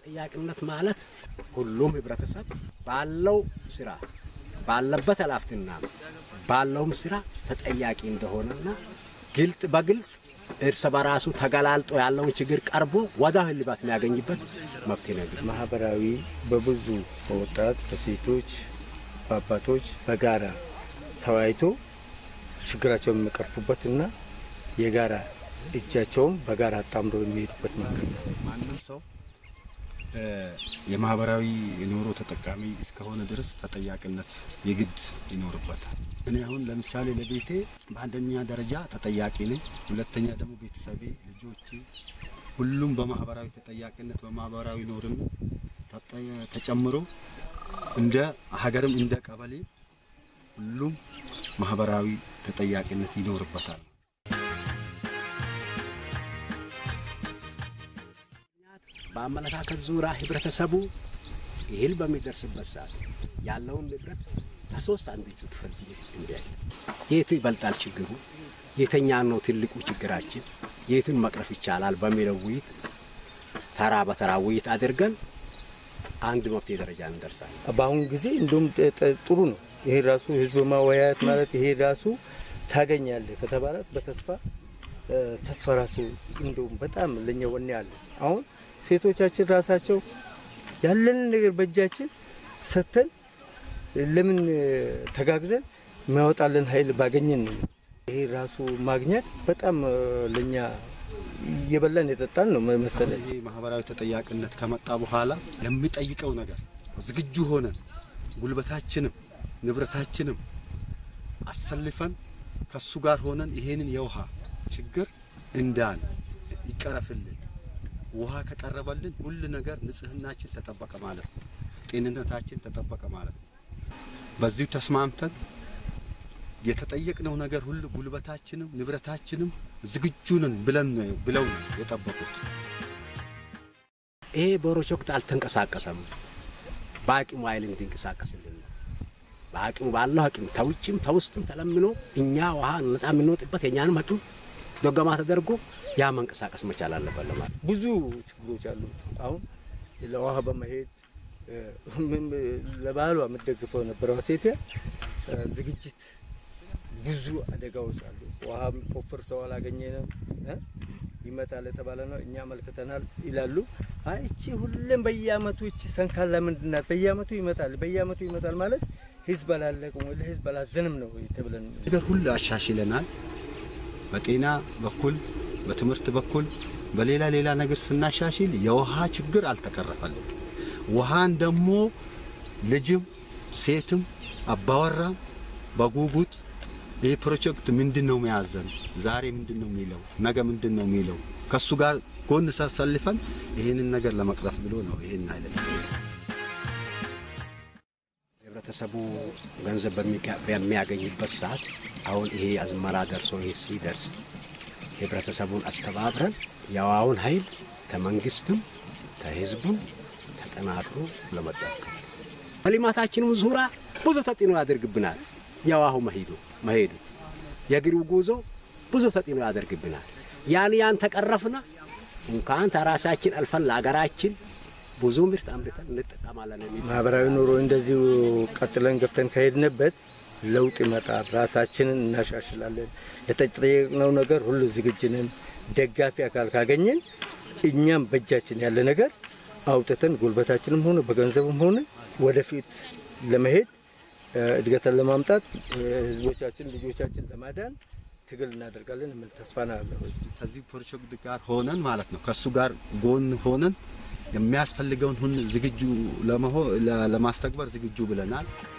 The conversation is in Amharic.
ተጠያቂነት ማለት ሁሉም ህብረተሰብ ባለው ስራ ባለበት ኃላፊነትና ባለውም ስራ ተጠያቂ እንደሆነና ግልጥ በግልጥ እርስ በራሱ ተገላልጦ ያለውን ችግር ቀርቦ ወደ እልባት የሚያገኝበት መብት ነው። ማህበራዊ በብዙ በወጣት በሴቶች በአባቶች በጋራ ተወያይቶ ችግራቸውን የሚቀርፉበትና የጋራ እጃቸውን በጋራ አጣምረው የሚሄዱበት መንገድ ነው። ማንም ሰው የማህበራዊ ኑሮ ተጠቃሚ እስከሆነ ድረስ ተጠያቂነት የግድ ይኖርበታል። እኔ አሁን ለምሳሌ ለቤቴ በአንደኛ ደረጃ ተጠያቂ ነኝ። ሁለተኛ ደግሞ ቤተሰቤ፣ ልጆቼ፣ ሁሉም በማህበራዊ ተጠያቂነት በማህበራዊ ኑርም ተጨምሮ እንደ ሀገርም እንደ ቀበሌ ሁሉም ማህበራዊ ተጠያቂነት ይኖርበታል። በአመለካከት ዙሪያ ህብረተሰቡ እህል በሚደርስበት ሰዓት ያለውን ንብረት ከሶስት አንድ እጁ ክፍል እንዲያይ የቱ ይበልጣል ችግሩ፣ የተኛ ነው ትልቁ ችግራችን፣ የቱን መቅረፍ ይቻላል በሚለው ውይይት ተራ በተራ ውይይት አድርገን አንድ መፍትሄ ደረጃ እንደርሳለን። በአሁኑ ጊዜ እንዲሁም ጥሩ ነው። ይሄ ራሱ ህዝብ ማወያየት ማለት ይሄ ራሱ ታገኛለህ ከተባላት በተስፋ ተስፋ ራሱ እንዲሁም በጣም ለኛ ወኔ አለ። አሁን ሴቶቻችን ራሳቸው ያለንን ነገር በእጃችን ሰጥተን ለምን ተጋግዘን የሚያወጣልን ኃይል ባገኘን ነው። ይሄ ራሱ ማግኘት በጣም ለኛ እየበላን የጠጣን ነው መሰለኝ። ይህ ማህበራዊ ተጠያቂነት ከመጣ በኋላ የሚጠይቀው ነገር ዝግጁ ሆነን ጉልበታችንም ንብረታችንም አሰልፈን ከሱ ጋር ሆነን ይሄንን የውሃ ችግር እንዳን ይቀረፍልን። ውሃ ከቀረበልን ሁሉ ነገር ንጽህናችን ተጠበቀ ማለት ነው። ጤንነታችን ተጠበቀ ማለት ነው። በዚሁ ተስማምተን የተጠየቅነው ነገር ሁሉ ጉልበታችንም ንብረታችንም ዝግጁ ነን ብለን ነው ብለው ነው የጠበቁት። ይሄ ቦሮች ወቅት አልተንቀሳቀሰም። በአቅሙ ኃይል እንዲንቀሳቀስልን ነው። በአቅሙ ባለው አቅም ተውጭም ተውስጥም ተለምኖ እኛ ውሃ ነጣ የምንወጥበት የእኛንም አቅም ዶገማ ተደርጎ ያ መንቀሳቀስ መቻል አለበት ለማለት ብዙ ችግሮች አሉ። አሁን ለውሃ በመሄድ ለባህሏ የምትደግፈው ነበረው ሴት ዝግጅት ብዙ አደጋዎች አሉ። ውሃ ቆፍር ሰው አላገኘንም ይመጣል የተባለ ነው። እኛ አመልክተናል ይላሉ። አይ እቺ ሁሌም በየአመቱ እቺ ሰንካላ ምንድናት? በየአመቱ ይመጣል በየአመቱ ይመጣል ማለት ህዝብ አላለቅም ወይ ለህዝብ አላዘንም ነው ተብለን ነገር ሁሉ አሻሽለናል። በጤና በኩል በትምህርት በኩል በሌላ ሌላ ነገር ስናሻሽል የውሃ ችግር አልተቀረፈልን። ውሃን ደግሞ ልጅም ሴትም አባወራም በጉጉት ይህ ፕሮጀክት ምንድን ነው መያዘን ዛሬ ምንድን ነው የሚለው ነገ ምንድን ነው የሚለው ከእሱ ጋር ጎን ሳሰልፈን ይህንን ነገር ለመቅረፍ ብሎ ነው ይህን አይነት ህብረተሰቡ ገንዘብ በሚያገኝበት ሰዓት አሁን ይሄ አዝመራ ደርሶ ይሄ ሲደርስ ህብረተሰቡን አስተባብረን የውሃውን ኃይል ከመንግስትም ከህዝቡም ተጠናክሮ ለመጠቀም በልማታችንም ዙሪያ ብዙ ተጽዕኖ ያደርግብናል። የውሃው መሄዱ መሄዱ የእግሩ ጉዞ ብዙ ተጽዕኖ ያደርግብናል። ያን ያን ተቀረፍና እንኳን ተራሳችን አልፈን ለሀገራችን ብዙ ምርት አምርተን እንጠቀማለን የሚል ማህበራዊ ኑሮ እንደዚሁ ቀጥለን ገፍተን ከሄድንበት ለውጥ ይመጣል። ራሳችንን እናሻሽላለን። ለተጠየቅነው ነገር ሁሉ ዝግጅንን ደጋፊ አካል ካገኘን እኛም በእጃችን ያለ ነገር አውጥተን ጉልበታችንም ሆነ በገንዘብም ሆነ ወደፊት ለመሄድ እድገትን ለማምጣት ህዝቦቻችን ልጆቻችን ለማዳን ትግል እናደርጋለን የሚል ተስፋ ነው ያለው። ከዚህ ፕሮጀክት ጋር ሆነን ማለት ነው ከእሱ ጋር ጎን ሆነን የሚያስፈልገውን ሁን ዝግጁ ለማስተግበር ዝግጁ ብለናል።